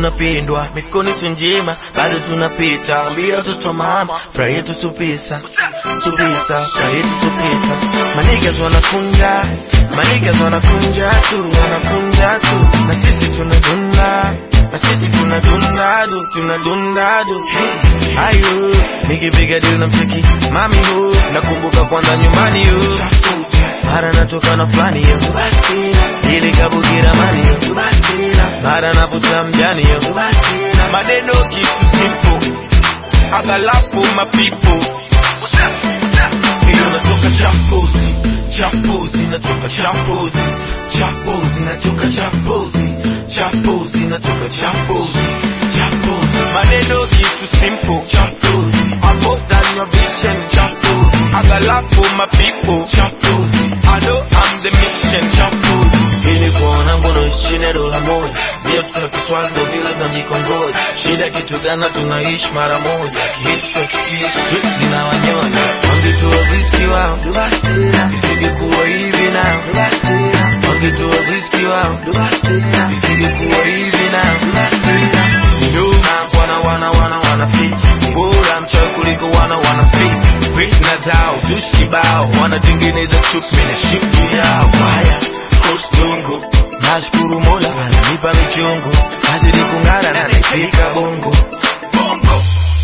tunapindwa mifukoni sunjima bado tunapita ambia watoto mama furaha yetu supisa supisa furaha yetu supisa manigas wanakunja manigas wanakunja tu wanakunja tu na sisi tunadunda na sisi tunadunda du tunadunda du ayo nikipiga dili na mcheki mami hu nakumbuka kwanza nyumbani yu mara natoka na fulani yo ili kabukira mani yo mara naputa mjani yo maneno kitu simple agalapo mapipo hiyo natoka champozi champozi natoka champozi champozi natoka champozi champozi natoka champozi champozi maneno kitu simple champozi I'm more than your vision champozi agalapo mapipo champozi I know I'm the mission champozi ili kuona ngono chini ya dola moja ndio tutakiswali ndo vile tunajikongoja shida kitu gani tunaishi mara moja kihit street zinawanyonya wangetoa riski wao isingekuwa hivi nao wangetoa riski wao isingekuwa hivi nao nyuma wana wana wana wana fit bora mchawi kuliko wana wana fit fitna zao zushi kibao wanatengeneza chupi na shughuli yao haya coach dongo nashukuru mola ananipa michongo nazidi kung'ara na nifika bongo bongo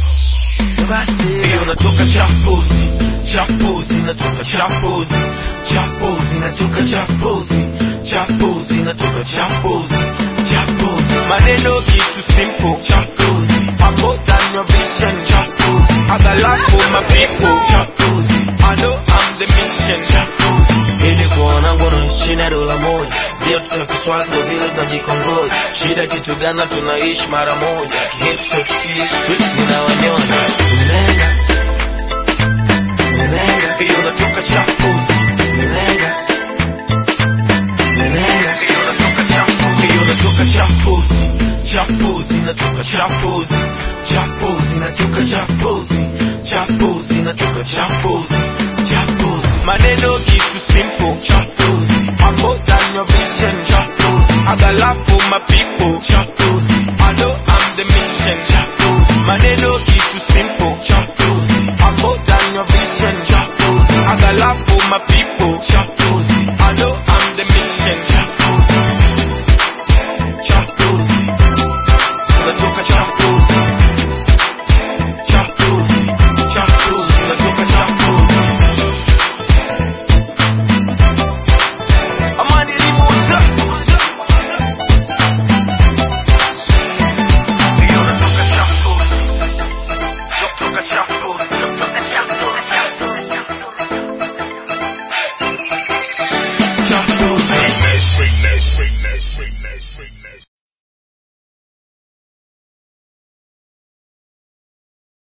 hiyo natoka champozi champozi natoka champozi champozi natoka champozi champozi natoka champozi champozi maneno kitu simple champozi I'm more than your vision champozi I got love for my people champozi I know I'm the mission champozi ili kuona ngono chini ya dola moja ndio tutakiswali ndo vile tunajikongoja shida kitu gani tunaishi mara moja kihit street zinawanyonya unenga unenga hiyo natoka champozi unenga unenga hiyo natoka champozi hiyo natoka champozi champozi natoka champozi champozi natoka champozi champozi natoka champozi champozi maneno kitu simple champozi I'm more than your vision champozi I got love for my people champozi